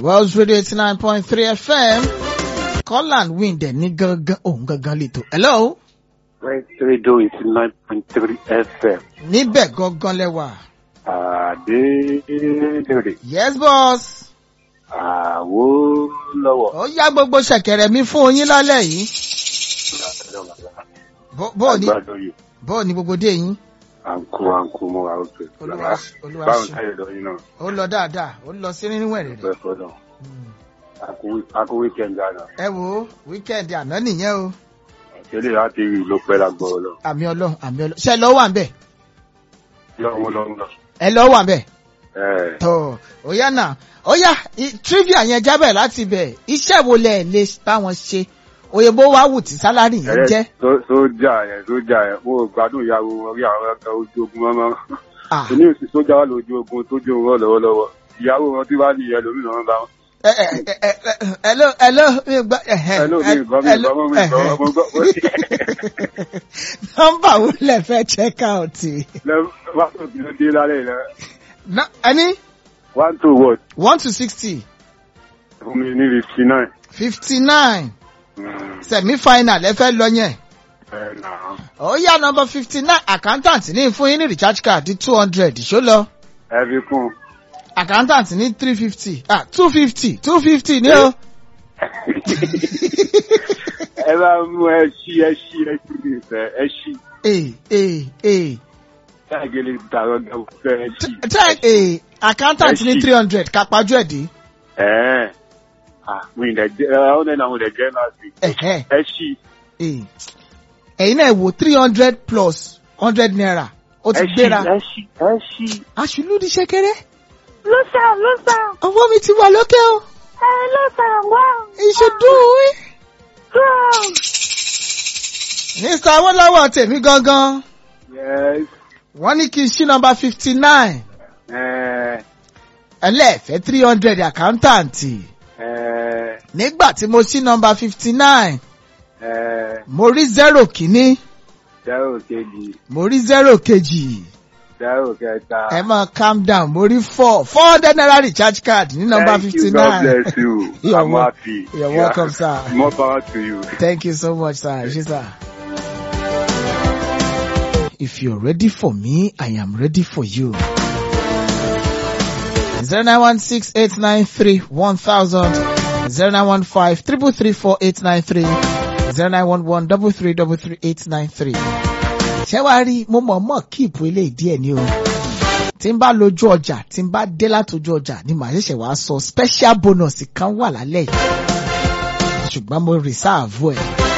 Wells Radio eighty nine point three FM Colin win dẹ̀ ní gangan òun gangan lẹ́tọ̀. Hello. West Radio eighty nine point three FM. Níbẹ̀ gangan lẹ́wà. Adédèrè. Yes boss. Àwo lọ́wọ́. Ó yá gbogbo ṣẹ̀kẹ̀rẹ̀ mi fún yín lálẹ́ yìí. Bó- Bó o ní Àgbàdo yìí. bó o ní gbogbo dé yín. Àǹkú àǹkú mo wà òkè. Olúwa ṣe- Olúwa Báwo ṣe. táyé lọ yín náà? Ó lọ dáadáa, ó lọ sí nínú ẹ̀rẹ̀ rẹ̀. Bẹ́ẹ̀ fọ́dọ̀. Àkú wíkẹ̀ndì àná. Ẹ wo wíkẹ́ndì àná nìyẹn o. Ṣẹlẹ̀ láti rí ló pẹ́ lágbọ́ lọ. Àmì ọlọ́run àmì ọlọ́run. Ṣé ẹ lọ wà ń bẹ̀? Lọ́wọ́ lọ́wọ́. Ẹ lọ wà ń bẹ̀? Ẹ̀ tó ó yá náà ó yá i- trivia yẹn jábẹ̀ láti bẹ̀ iṣẹ́ wo lẹ̀ lè báwọn ṣe òyìnbó wa wù tí sálárì yẹn jẹ́. ẹ̀rẹ́ sójà yẹn sójà yẹn mo gbádùn ìyàwó wọn rí àwọn ẹ̀ka ojú ogun mọ́mọ́. Ah, Èmi ò sì sójà wà lójú ogun tó jó wọn lọ́wọ́lọ́wọ́. Ìyàwó wọn tí wàá nìyẹn lómi náà ń bá wọn. ẹ ẹ ẹ ẹ ẹ hello hello mi gbọ́ ẹ̀hẹ́, Hello, mi ẹ- gbọ́, mi hello, gbọ́, mi gbọ́, ẹ̀hẹ́. mo gbọ́. nọ́mbà wo lẹ fẹ́ check out. Lẹ́- wá tó kí ló dé lálẹ́ yẹn. Ná- ẹni one to what? one to sixty fún mi ní fifty nine. fifty nine semi final ẹ fẹ́ lọ yẹn. ẹ nà ó yá nọ́mbà fifty nine accountant ní fún yín ní recharge card two hundred ṣó lọ. ẹ fi kún. accountant ní three fifty ah two fifty two fifty ní o. ẹ bá mú ẹ ṣí ẹ ṣí ẹ ṣí mi fẹ ẹ ṣí. ee ee ee káàgìlì dàrọ gẹ̀wò fẹ ẹ ṣí. tẹ ee accountant Ẹ ní ṣì. three hundred kápájú ẹ̀ dé. ẹ ah mi ì dẹ jẹ ẹ ọ nẹ́ni àwọn ò dẹ jẹ náà sí. Ẹ̀hẹ́. ẹ ṣí. ee ẹ̀yin náà wò three hundred plus hundred naira ó ti ẹ ṣí gbéra. ẹ ṣí ẹ ṣí. aṣùlùdí ṣẹ̀kẹ̀rẹ̀ ló sà ló sà ọwọ́ mi ti wà lókè o ẹ ló sà wá ìṣèdùn wí. strong mr awolowo tèmi gangan yes. wọ́n ní kí n ṣí nọ́mbà fifty nine ẹ ẹlẹ́ẹ̀fẹ́ three hundred accountant ẹ nígbà tí mo ṣí nọ́mbà fifty nine ẹ mo rí zero kìíní zero kejì mo rí zero kejì zero kẹta. ẹ máa calm down mo rí four four hundred naira recharge card ní nọ́mbà Thank fifty you, God nine bless you. You're I'm wel- happy. you're welcome, sir. More power to you. thank you so much sir ṣe sir. if you're ready for me i am ready for you. zero nine one six eight nine three one thousand zero nine one five triple three four eight nine three zero nine one one double three double three eight nine three. ṣé wàá rí mo mọ̀ mọ̀ kíìpù eléyìí díẹ̀ ni o. tí n bá lójú ọjà tí n bá dé látòjú ọjà ni màá ṣẹ̀ṣẹ̀ wá sọ special bonus kan wà lálẹ́ yìí. ṣùgbọ́n mo reserve ẹ̀.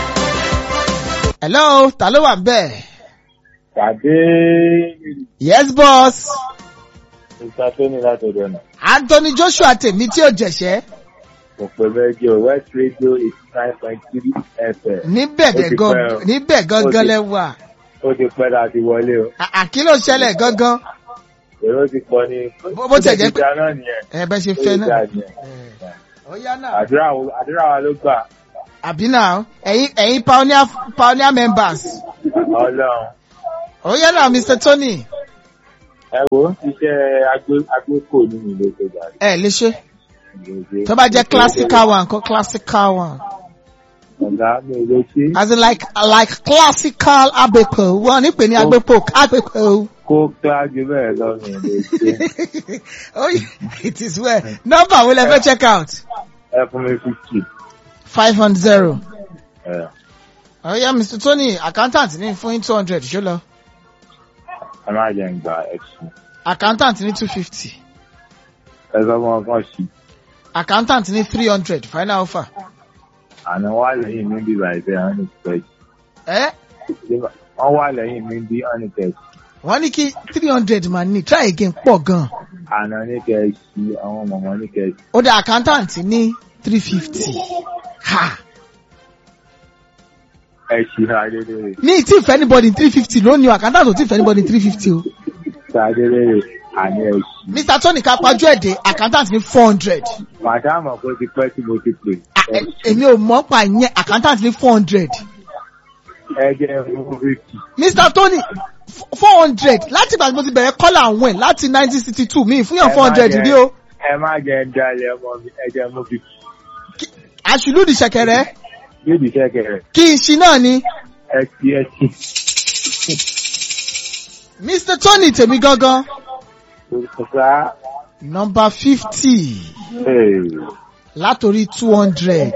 hello ta ló wà ń bẹ̀? Pàdé yes boss. Mr. Tony látọ̀dọ̀ náà. anthony joshua tèmi tí ò jẹ̀ṣẹ́. Kò pẹ̀ mẹ́jọ West Radio eighty nine point three FM. níbẹ̀ Ó dẹ̀ ti gan pẹ́ o. níbẹ̀ gangan Ó ti- lẹ wà. Ó ti pẹ́ láti wọlé o. À- àkílò ṣẹlẹ̀ gangan. Èrò ti pọ̀ ní. Bó- bó tiẹ̀ jẹ́ pé- Ìjà náà nìyẹn. ẹ bẹ́ ṣe Ó fẹ́ ti náà. dà nìyẹn. ó yá náà. Àdúrà wo- àdúrà wa ló gbà. àbí náà ẹ̀yin ẹ̀yin pioneer pioneer members. Ọlọ́run. ó yá náà mr tony. Ẹ wo iṣẹ́ agbé- agbékò nínú ilé tó gbà. ẹ lè ṣe tó bá jẹ́ classical one kó classical one. Ọ̀gá mi ò lè ṣe. as in like like classical abepo wọn nípe ní abepo abepo. Kó kíláàsì bẹ́ẹ̀ lọ mi ò lè ṣe. oh it is well number wo lẹ fẹ́ check out. Ẹ fún mi fifty. five hundred zero. Ẹ ó yá mr tony accountant ní fún two hundred ṣó lọ. ẹ má jẹ́ ń gba ẹ̀sùn. accountant ní two fifty. Ẹ sọ fún ọkàn sí. accountant ní three hundred final offer. Àná wà lẹ́yìn mi bí bàjẹ́ àwọn ìpẹ́jì. ẹ wọ́n wà lẹ́yìn mi bí honeycake wọ́n ní kí three hundred máa ní try again pọ̀ gan. àná ní kẹ́ẹ̀sì àwọn mọ̀mọ́ ní kẹ́ẹ̀sì ó dá accountant ní three fifty. ha ẹ̀sì adélèrè ní tí ìfẹ́ anybody three fifty lónìí o accountant ò tí ìfẹ́ anybody three fifty o. adélèrè àní ẹ̀sì. mr tony ká pajú ẹ̀dẹ̀ accountant ní four hundred. màdámù kó ti pẹ́ tí mo ti pè èmi ò mọ̀ pa ìyẹn accountant ní four hundred. ẹ jẹ́ fún fifty mr tony four hundred láti ìgbà tí mo ti bẹ̀rẹ̀ kọ́là àwọn ẹ̀ láti nineteen sixty two mi fún yàn four hundred rí o. ẹ má jẹ ń dalẹ̀ ọmọ mi ẹ jẹ́ mú fi àṣìlúdì ṣẹ̀kẹ̀rẹ̀ níbi kẹ̀kẹ́ kí n ṣi náà ni ẹ ti ẹ ti. mr tony tèmi gangan Sá nọmba fifty látòrí two hundred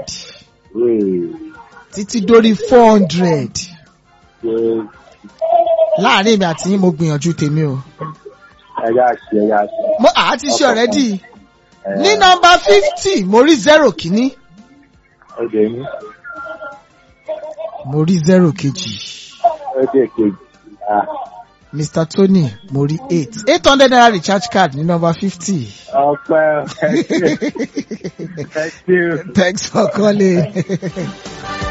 títí dórí four hundred láàrin èmi àti yín mo gbìyànjú tèmi o ẹ̀yà ṣe ẹ̀yà ṣe. mo àá ti ṣe ọ̀rẹ́dì ní nọmba fifty mo rí zero kìíní Ọdẹ ní mo rí zero kejì ọdẹ kejì. Ah, mr tony mo rí eight eight hundred naira recharge card ní nọmba fifty. Ọpẹ́ ẹ ṣe. Ẹ ṣe o. thanks for calling.